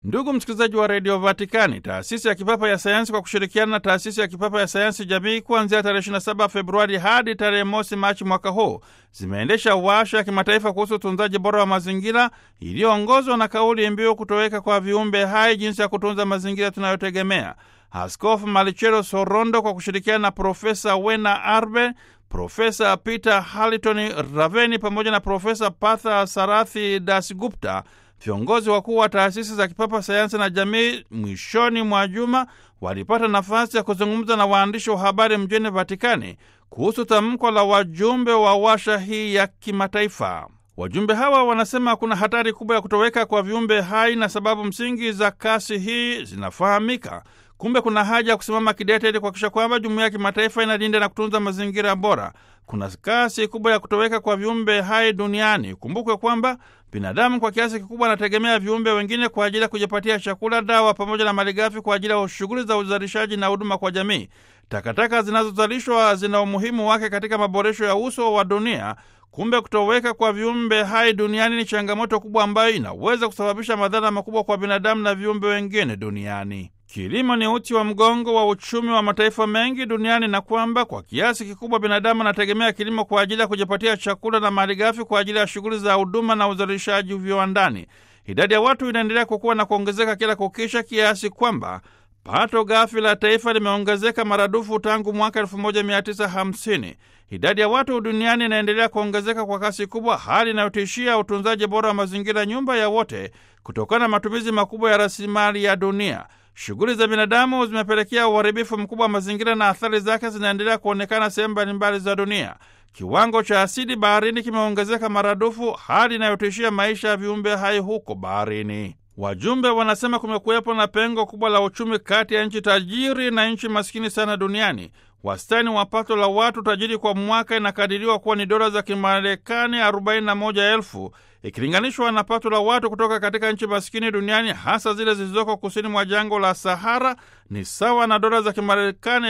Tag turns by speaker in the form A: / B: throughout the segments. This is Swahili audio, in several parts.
A: Ndugu msikilizaji wa redio Vatikani, taasisi ya kipapa ya sayansi kwa kushirikiana na taasisi ya kipapa ya sayansi jamii kuanzia tarehe 27 Februari hadi tarehe mosi Machi mwaka huu zimeendesha warsha ya kimataifa kuhusu utunzaji bora wa mazingira iliyoongozwa na kauli mbiu kutoweka kwa viumbe hai, jinsi ya kutunza mazingira tunayotegemea. Askofu Malichelo Sorondo kwa kushirikiana na Profesa Wena Arbe, Profesa Peter Haliton Raveni pamoja na Profesa Partha Sarathi Dasgupta viongozi wakuu wa taasisi za kipapa sayansi na jamii, mwishoni mwa juma walipata nafasi ya kuzungumza na waandishi wa habari mjini Vatikani kuhusu tamko la wajumbe wa washa hii ya kimataifa. Wajumbe hawa wanasema kuna hatari kubwa ya kutoweka kwa viumbe hai na sababu msingi za kasi hii zinafahamika. Kumbe kuna haja ya kusimama kidete ili kuhakikisha kwamba jumuiya ya kimataifa inalinda na kutunza mazingira bora. Kuna kasi kubwa ya kutoweka kwa viumbe hai duniani. Kumbukwe kwamba binadamu kwa kiasi kikubwa anategemea viumbe wengine kwa ajili ya kujipatia chakula, dawa pamoja na malighafi kwa ajili ya shughuli za uzalishaji na huduma kwa jamii. Takataka zinazozalishwa zina umuhimu wake katika maboresho ya uso wa dunia. Kumbe kutoweka kwa viumbe hai duniani ni changamoto kubwa ambayo inaweza kusababisha madhara makubwa kwa binadamu na viumbe wengine duniani. Kilimo ni uti wa mgongo wa uchumi wa mataifa mengi duniani na kwamba kwa kiasi kikubwa binadamu anategemea kilimo kwa ajili ya kujipatia chakula na malighafi kwa ajili ya shughuli za huduma na uzalishaji viwandani. Idadi ya watu inaendelea kukua na kuongezeka kila kukisha, kiasi kwamba pato ghafi la taifa limeongezeka maradufu tangu mwaka 1950. Idadi ya watu duniani inaendelea kuongezeka kwa kasi kubwa, hali inayotishia utunzaji bora wa mazingira, nyumba ya wote, kutokana na matumizi makubwa ya rasilimali ya dunia. Shughuli za binadamu zimepelekea uharibifu mkubwa wa mazingira na athari zake zinaendelea kuonekana sehemu mbalimbali za dunia. Kiwango cha asidi baharini kimeongezeka maradufu, hali inayotishia maisha ya viumbe hai huko baharini. Wajumbe wanasema kumekuwepo na pengo kubwa la uchumi kati ya nchi tajiri na nchi maskini sana duniani. Wastani wa pato la watu tajiri kwa mwaka inakadiriwa kuwa ni dola za Kimarekani 41,000 ikilinganishwa na pato la watu kutoka katika nchi maskini duniani, hasa zile zilizoko kusini mwa jangwa la Sahara, ni sawa na dola za Kimarekani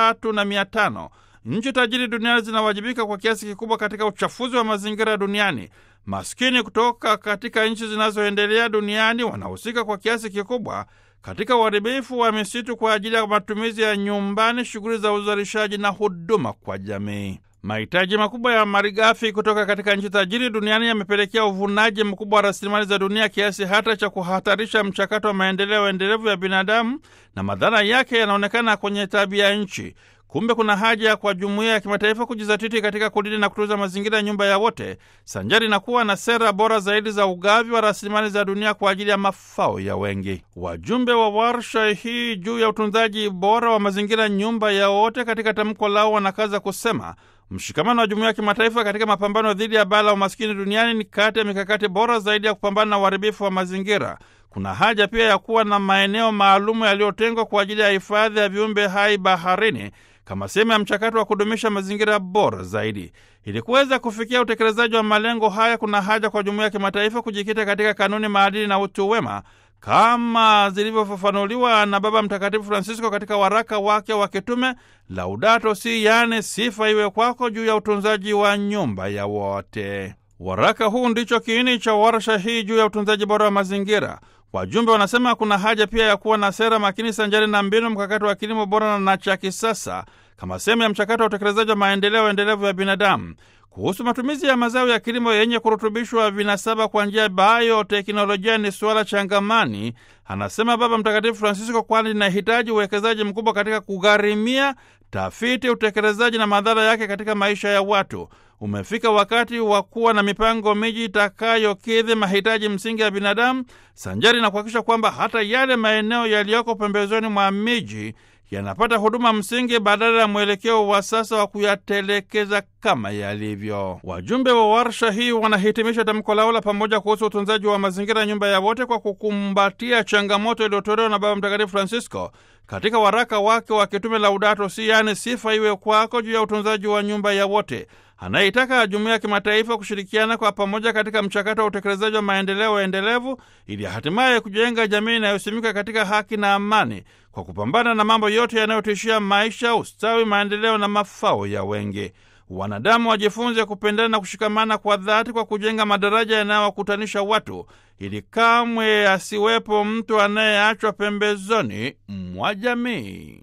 A: 3,500. Nchi tajiri duniani zinawajibika kwa kiasi kikubwa katika uchafuzi wa mazingira duniani. Maskini kutoka katika nchi zinazoendelea duniani wanahusika kwa kiasi kikubwa katika uharibifu wa misitu kwa ajili ya matumizi ya nyumbani, shughuli za uzalishaji na huduma kwa jamii. Mahitaji makubwa ya malighafi kutoka katika nchi tajiri duniani yamepelekea uvunaji mkubwa wa rasilimali za dunia kiasi hata cha kuhatarisha mchakato wa maendeleo endelevu ya binadamu, na madhara yake yanaonekana kwenye tabia nchi. Kumbe kuna haja kwa jumuiya ya kimataifa kujizatiti katika kulinda na kutunza mazingira ya nyumba ya wote, sanjari na kuwa na sera bora zaidi za ugavi wa rasilimali za dunia kwa ajili ya mafao ya wengi. Wajumbe wa warsha hii juu ya utunzaji bora wa mazingira nyumba ya wote, katika tamko lao wanakaza kusema mshikamano wa jumuiya ya kimataifa katika mapambano dhidi ya baa la umaskini duniani ni kati ya mikakati bora zaidi ya kupambana na uharibifu wa mazingira. Kuna haja pia ya kuwa na maeneo maalumu yaliyotengwa kwa ajili ya hifadhi ya viumbe hai baharini kama sehemu ya mchakato wa kudumisha mazingira bora zaidi. Ili kuweza kufikia utekelezaji wa malengo haya, kuna haja kwa jumuiya ya kimataifa kujikita katika kanuni, maadili na utu wema kama zilivyofafanuliwa na Baba Mtakatifu Francisco katika waraka wake wa kitume Laudato Si, yaani sifa iwe kwako, juu ya utunzaji wa nyumba ya wote. Waraka huu ndicho kiini cha warsha hii juu ya utunzaji bora wa mazingira. Wajumbe wanasema kuna haja pia ya kuwa na sera makini sanjari na mbinu mkakati wa kilimo bora na cha kisasa kama sehemu ya mchakato wa utekelezaji wa maendeleo endelevu ya binadamu. Kuhusu matumizi ya mazao ya kilimo yenye kurutubishwa vinasaba kwa njia ya bioteknolojia ni suala changamani, anasema Baba Mtakatifu Francisco, kwani linahitaji uwekezaji mkubwa katika kugharimia tafiti, utekelezaji na madhara yake katika maisha ya watu. Umefika wakati wa kuwa na mipango miji itakayokidhi mahitaji msingi ya binadamu, sanjari na kuhakikisha kwamba hata yale maeneo yaliyoko pembezoni mwa miji yanapata huduma msingi badala ya mwelekeo wa sasa wa kuyatelekeza kama yalivyo. Wajumbe wa warsha hii wanahitimisha tamko lao la pamoja kuhusu utunzaji wa mazingira, nyumba ya wote, kwa kukumbatia changamoto iliyotolewa na Baba Mtakatifu Francisco katika waraka wake wa kitume Laudato Si, yaani sifa iwe kwako, juu ya utunzaji wa nyumba ya wote, anayeitaka jumuiya ya kimataifa kushirikiana kwa pamoja katika mchakato wa utekelezaji wa maendeleo endelevu ili hatimaye kujenga jamii inayosimika katika haki na amani kwa kupambana na mambo yote yanayotishia maisha, ustawi, maendeleo na mafao ya wengi. wanadamu wajifunze kupendana na kushikamana kwa dhati kwa kujenga madaraja yanayowakutanisha watu, ili kamwe asiwepo mtu anayeachwa pembezoni mwa jamii.